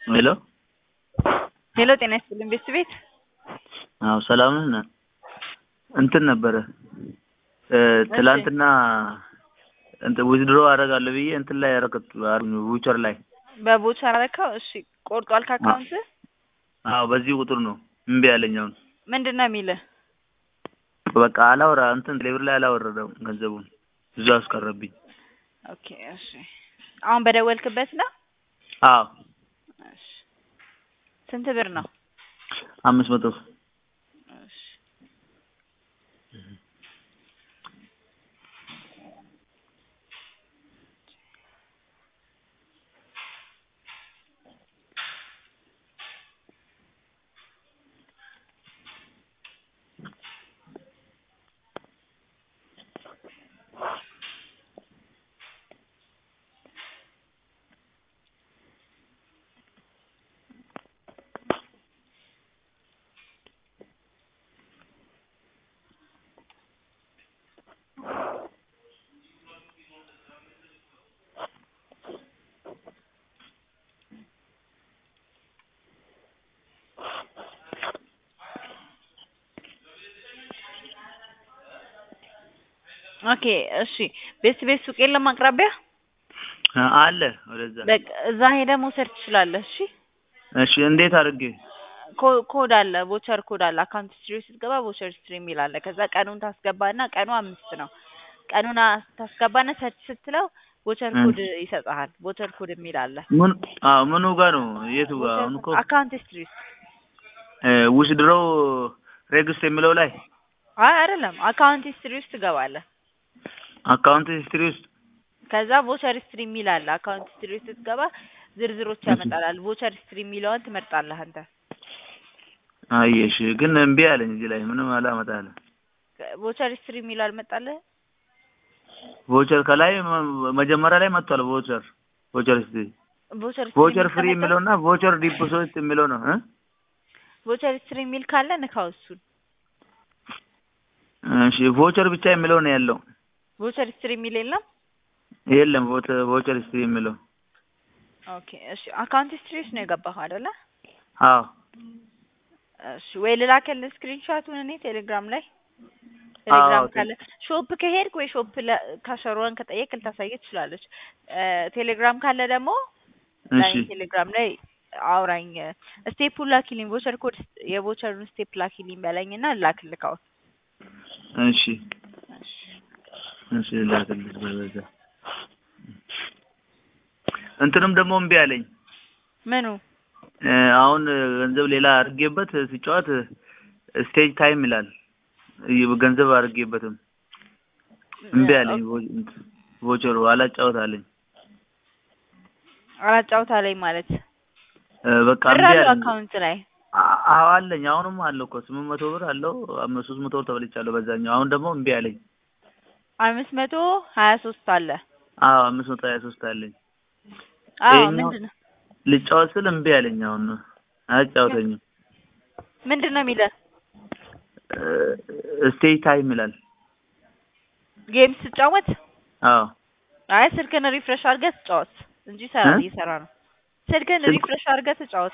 ሄሎ ሄሎ ጤና ይስጥልኝ ቤት ቤት አዎ ሰላም ነህ? እንትን ነበረ ትላንትና እንትን ዊዝድሮ አደርጋለሁ ብዬ እንትን ላይ ያደረኩት ዊቸር ላይ በቦቸር አረካው። እሺ ቆርጧል ከአካውንት አዎ በዚህ ቁጥር ነው እምቢ ያለኝ አሁን ምንድን ነው የሚልህ? በቃ አላወራ እንትን ሌብር ላይ አላወረደም ገንዘቡን ብዙ አስቀረብኝ። ኦኬ እሺ አሁን በደወልክበት ነው? አዎ እሺ ስንት ብር ነው? አምስት መቶ እሺ ኦኬ እሺ ቤት ቤት ሱቅ የለም አቅራቢያ? አለ ወደዛ በቃ እዛ ሄደህ መውሰድ ትችላለህ። እሺ እሺ እንዴት አድርጌ ኮ- ኮድ አለ ቦቸር ኮድ አለ አካውንት ስትሪ ስትገባ ቦቸር ስትሪ የሚል አለ። ከዛ ቀኑን ታስገባና ቀኑ አምስት ነው። ቀኑን አ- ታስገባና ሰርች ስትለው ቦቸር ኮድ ይሰጥሃል። ቦቸር ኮድ የሚል አለ። ምን አዎ ምኑ ጋር ነው የቱ ጋር አሁን እኮ አካውንት ስትሪ ውስጥ ዊዝድሮው ሬግስት የሚለው ላይ አይ አይደለም አካውንት ስትሪ ውስጥ ትገባለህ። አካውንት ሂስትሪ ውስጥ ከዛ ቮቸር ስትሪ የሚል አለ። አካውንት ስትሪ ውስጥ ስትገባ ዝርዝሮች ያመጣላል። ቮቸር ስትሪ የሚለውን ትመርጣለህ አንተ። አየሽ ግን እምቢ አለኝ እዚህ ላይ ምንም አላመጣልህ ቮቸር ስትሪ የሚለው አልመጣልህ? ቮቸር ከላይ መ- መጀመሪያ ላይ መጥቷል ቮቸር ቮቸር ስትሪ ቮቸር ቮቸር ፍሪ የሚለው እና ቮቸር ዲፖዚት የሚለው ነው እ ቮቸር ስትሪ የሚል ካለ ንካው እሱን። እሺ ቮቸር ብቻ የሚለው ነው ያለው ቮቸር ስትሪ የሚል የለም። የለም ቮቸ- ቮቸር ስትሪ የሚለው ኦኬ እሺ አካውንት ስትሪ ውስጥ ነው የገባኸው አይደለ? አዎ እሺ ወይ ልላክልህ ስክሪንሾቱን እኔ ቴሌግራም ላይ ቴሌግራም አዎ፣ ካለ ሾፕ ከሄድክ ወይ ሾፕ ለ- ካሸሯን ከጠየቅ ልታሳየህ ትችላለች። እ ቴሌግራም ካለ ደግሞ ላይ እሺ ቴሌግራም ላይ አውራኝ ስቴፑን ላኪልኝ ቮቸር ኮድ የቮቸሩን ስቴፕ ላኪልኝ በለኝና ላክልህ አሁን። እሺ እሺ ላክልሽ በዛ እንትንም ደግሞ እምቢ አለኝ ምኑ እ አሁን ገንዘብ ሌላ አድርጌበት ሲጫወት ስቴጅ ታይም ይላል ይ- ገንዘብ አድርጌበትም እምቢ አለኝ ቮ- እንትን ቮቸሩ አላጫወት አለኝ አላጫውታ ላይ ማለት እ በቃ ብር እምቢ አለው አለኝ አካውንት ላይ አ- አዎ አለኝ አሁንም አለው እኮ ስምንት መቶ ብር አለው አምስት ሶስት መቶ ብር ተበልቻለሁ በዛኛው አሁን ደግሞ እምቢ አለኝ አምስት መቶ ሀያ ሶስት አለ። አዎ አምስት መቶ ሀያ ሶስት አለኝ አዎ ይሄኛው- ምንድን ነው ልጫወት ስል እምቢ አለኝ አሁን አያጫውተኝም ምንድን ነው የሚለው ስቴጅ ታይም ይላል ጌም ስትጫወት? አዎ አይ ስልክን ሪፍሬሽ አድርገህ ትጫወት እንጂ ይሰራ እ? እየሰራ ነው። ስልክን ስልክ- ሪፍሬሽ አድርገህ ትጫወት